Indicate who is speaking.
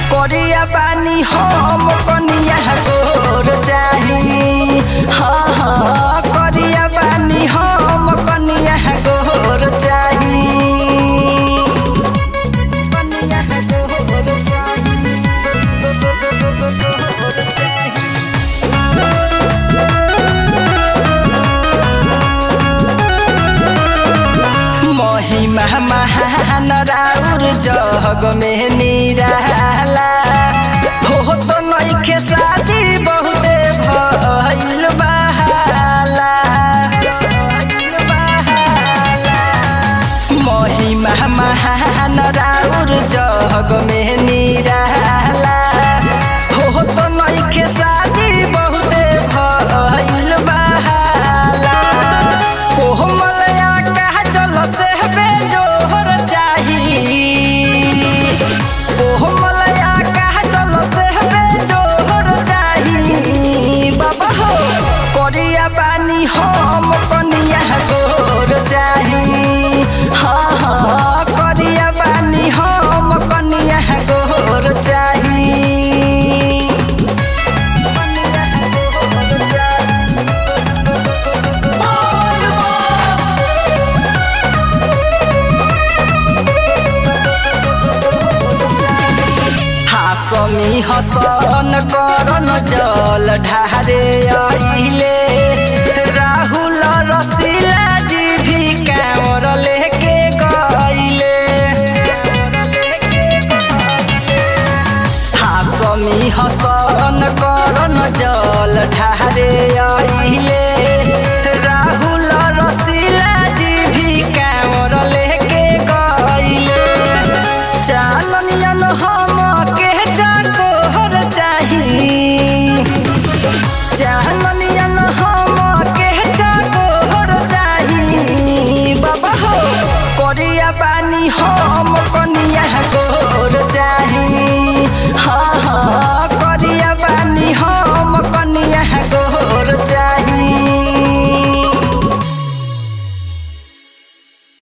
Speaker 1: करिया बानी हम कनिया गोर चाही हाँ हाँ करिया बानी हम कनिया गोर चाही कनिया गोर चाही गोर चाही महिमा महान राउर जग में निराला हो तो नइखे शादी बहुते भइल बहाला महिमा महान राउर जग में निराला हो तो नइखे शादी बहुते भइल बहाला कोमलया कहा चल से बेजोहर चाही कोमलया कहा चल से बेजोहर चाही बाबा हो करिया बानी हम कनिया गोर चाही हाँ हाँ करिया बानी हम कनिया गोर चाही कनिया गोर चाही हासमी हसन करन जल ढारे आइले राहुल रसीला जी भी कांवर लेके गइले हासमी हसन करन जल ढारे आइले